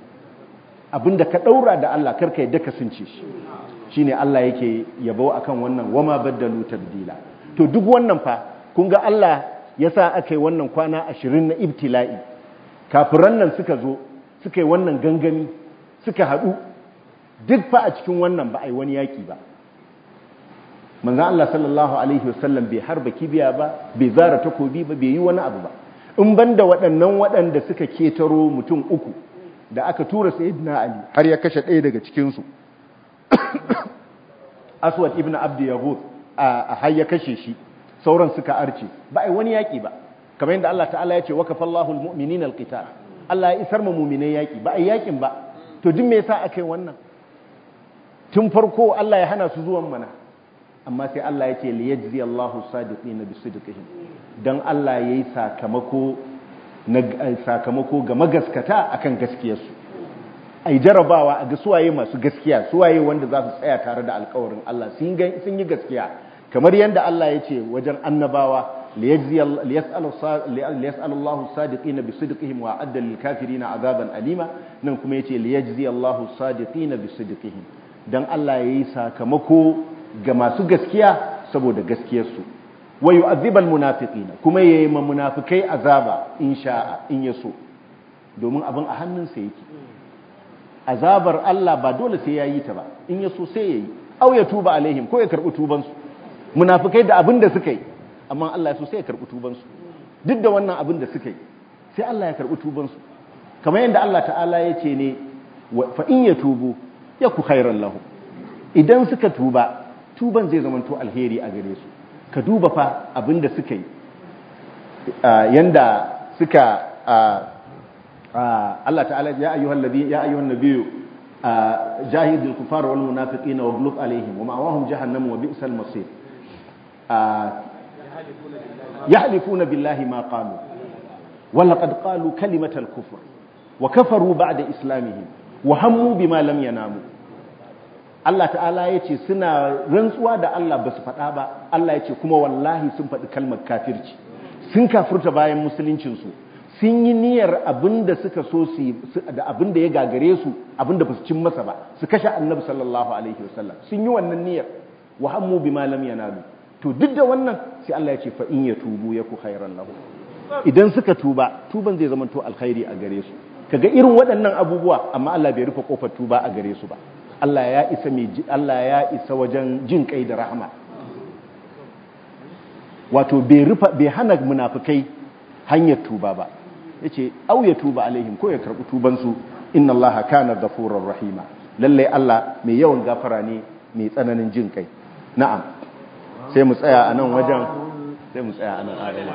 abinda ka daura da Allah kar ka yadda ka sunce shi shine Allah yake yabo akan wannan wama baddalu tabdila to duk wannan fa kun ga Allah yasa aka yi wannan kwana 20 na ibtila'i kafiran nan suka zo suka yi wannan gangami suka hadu duk fa a cikin wannan ba a yi wani yaki ba manzan Allah sallallahu Alaihi wasallam bai harba kibiya ba bai zara takobi ba bai yi wani abu ba in banda waɗannan waɗanda suka ketaro mutum uku da aka tura sayyidina Ali har ya kashe ɗaya daga cikinsu aswad ibn abdi yahud a har ya kashe shi sauran suka arce ba a yi wani yaƙi ba kamar yadda Allah ta'ala ya ce wa kafallahu almu'minina alqital Allah ya isar ma mu'minai yaƙi ba a yi yaƙin ba to duk me yasa aka yi wannan tun farko Allah ya hana su zuwan mana amma sai Allah ya ce li yajzi Allahu sadiqina bi sidqihim dan Allah yayi sakamako na sakamako ga magaskata akan gaskiyarsu ai jarabawa a ga suwaye masu gaskiya suwaye wanda za su tsaya tare da alkawarin Allah sun yi gaskiya kamar yadda Allah ya ce wajen annabawa liyas'al Allahu sadiqina bi sidqihim wa adda lil kafirina azaban alima nan kuma yace liyajzi Allahu sadiqina bi sidqihim dan Allah yayi sakamako ga masu gaskiya saboda gaskiyarsu wa yu'adhibal munafiqina kuma yayi ma munafikai azaba in sha'a in yaso domin abin a hannunsa yake azabar Allah ba dole sai yayi ta ba in yaso sai yayi aw ya tuba alaihim ko ya karbi tuban su munafikai da abin da suka yi amma Allah ya so sai ya karbi tuban su duk da wannan abin da suka yi sai Allah ya karbi tuban su kamar yadda Allah ta'ala ya ce ne fa in yatubu yaku khairan lahum idan suka tuba tuban zai zamanto alheri a gare su ka duba fa abin da suka yi yanda suka Allah ta'ala ya ayyuhal ladhi ya ayyuhan nabiyyu jahidul kufar wal munafiqina waghlub alaihim wa ma'awahum jahannam wa bi'sal masir yahlifuna billahi ma qalu wa laqad qalu kalimatal kufr wa kafaru ba'da islamihim wa hammu bima lam yanamu Allah ta'ala ya ce suna rantsuwa da Allah ba su faɗa ba Allah ya ce kuma wallahi sun faɗi kalmar kafirci sun kafurta bayan musuluncinsu sun yi niyyar abin da suka so su da abin da ya gagare su abin da ba su cin masa ba su kashe annabi sallallahu alaihi wasallam sun yi wannan niyyar wa hammu bima lam yanalu to duk da wannan sai Allah ya ce fa in yatubu yaku khairan lahu idan suka tuba tuban zai zama to alkhairi a gare su kaga irin waɗannan abubuwa amma Allah bai rufe kofar tuba a gare su ba Allah ya isa mai Allah ya isa wajen jin kai da rahama wato bai rufa bai hana munafikai hanyar tuba ba yace au ya tuba alaihim ko ya karbi tuban su inna Allah kana ghafurur rahima lalle Allah mai yawan gafara ne mai tsananin jin kai na'am sai mu tsaya a nan wajen sai mu tsaya a nan adala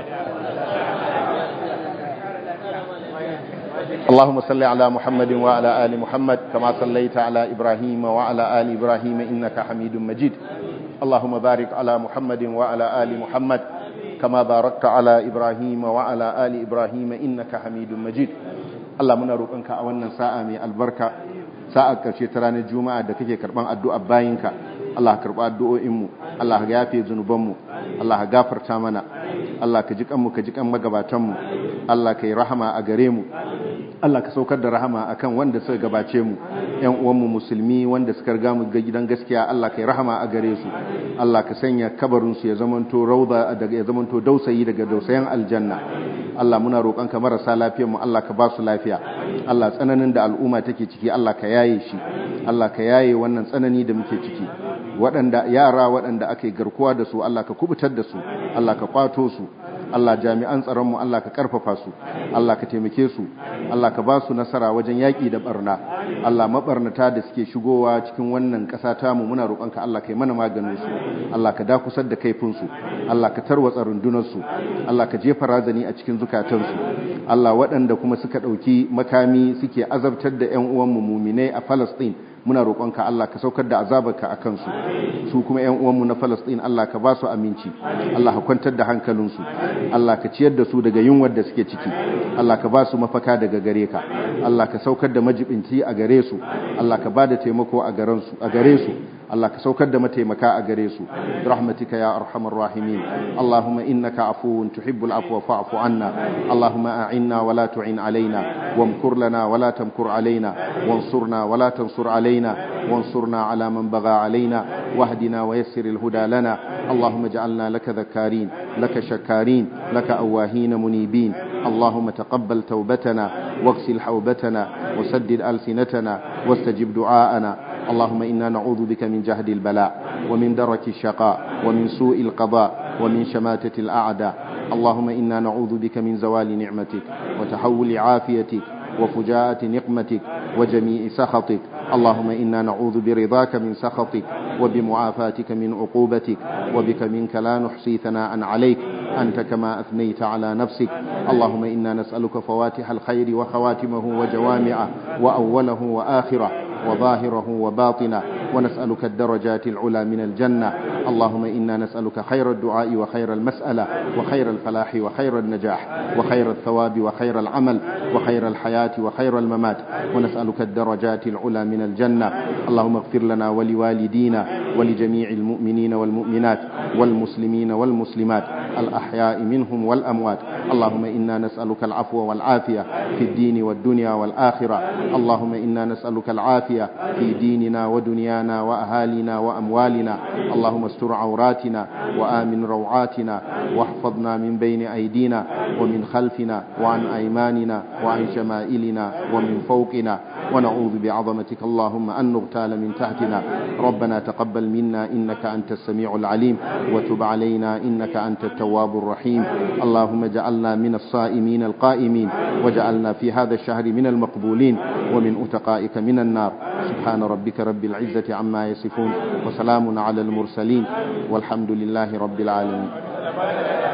اللهم صل على محمد وعلى آل محمد كما صليت على إبراهيم وعلى آل إبراهيم إنك حميد مجيد اللهم بارك على محمد وعلى آل محمد كما باركت على إبراهيم وعلى آل إبراهيم إنك حميد مجيد Allah muna roƙonka a wannan sa'a mai albarka sa'a ƙarshe ta ranar juma'a da kake karɓan addu'a bayinka Allah ka karɓa addu'o'inmu Allah ka yafe zunubanmu Allah ka gafarta mana Allah ka ji kanmu ka ji kan magabatanmu Allah ka yi rahama a gare mu Allah ka saukar da rahama akan wanda suka gabace mu ƴan uwanmu musulmi wanda suka riga mu ga gidan gaskiya Allah ka yi rahama a gare su Allah ka sanya kabarin su ya zamanto rauda daga ya zamanto dausayi daga dausayin aljanna Allah muna roƙonka marasa lafiyar mu Allah ka ba su lafiya Allah tsananin da al'umma take ciki Allah ka yaye shi Allah ka yaye wannan tsanani da muke ciki waɗanda yara waɗanda ake garkuwa da su Allah ka kubutar da su Allah ka kwato su Allah jami'an tsaronmu Allah ka karfafa su Allah ka taimake su Allah ka ba su nasara wajen yaƙi da barna Allah mabarnata da suke shigowa cikin wannan ƙasa tamu muna roƙonka Allah ka yi mana maganin su Allah ka dakusar da kaifin su Allah ka tarwatsa rundunar su Allah ka jefa razani a cikin zukatan su Allah waɗanda kuma suka ɗauki makami suke azabtar da ƴan uwanmu muminai a Palestine muna roƙonka Allah ka saukar da azabarka a kansu su kuma ƴan uwanmu na Palestine Allah ka ba su aminci Allah ka kwantar da hankalinsu Allah ka ciyar da su daga yunwar da suke ciki Allah ka ba su mafaka daga gare ka Allah ka saukar da majibinci a gare su Allah ka ba da taimako a gare su Allah ka saukar da mataimaka a gare su rahmatika ya arhamar rahimin Allahumma innaka afuwun tuhibbul afwa fa'fu anna Allahumma a'inna wa la tu'in alaina wamkur lana wa la tamkur alaina wansurna wa la tansur alaina wansurna ala man bagha alaina wahdina wa yassir al-huda lana Allahumma ij'alna laka dhakkarin laka shakarin laka awahin munibin اللهم تقبل توبتنا واغسل حوبتنا وسدد ألسنتنا واستجب دعاءنا اللهم إنا نعوذ بك من جهد البلاء ومن درك الشقاء ومن سوء القضاء ومن شماتة الأعداء اللهم إنا نعوذ بك من زوال نعمتك وتحول عافيتك وفجاءة نقمتك وجميع سخطك اللهم إنا نعوذ برضاك من سخطك وبمعافاتك من عقوبتك وبك منك لا نحصي ثناء عليك أنت كما أثنيت على نفسك اللهم إنا نسألك فواتح الخير وخواتمه وجوامعه وأوله وآخره وظاهره وباطنه ونسألك الدرجات العلى من الجنة اللهم إنا نسألك خير الدعاء وخير المسألة وخير الفلاح وخير النجاح وخير الثواب وخير العمل وخير الحياة وخير الممات ونسألك الدرجات العلى من الجنة اللهم اغفر لنا ولوالدينا ولجميع المؤمنين والمؤمنات والمسلمين والمسلمات الأحياء منهم والأموات اللهم إنا نسألك العفو والعافية في الدين والدنيا والآخرة اللهم إنا نسألك العافية في ديننا ودنيانا وأهالينا وأموالنا اللهم استر عوراتنا وآمن روعاتنا واحفظنا من بين أيدينا ومن خلفنا وعن أيماننا وعن شمائلنا ومن فوقنا ونعوذ بعظمتك اللهم أن نغتال من تحتنا ربنا تقبل منا إنك أنت السميع العليم وتب علينا إنك أنت التواب الرحيم اللهم اجعلنا من الصائمين القائمين وجعلنا في هذا الشهر من المقبولين ومن أتقائك من النار سبحان ربك رب العزة عما يصفون وسلام على المرسلين والحمد لله رب العالمين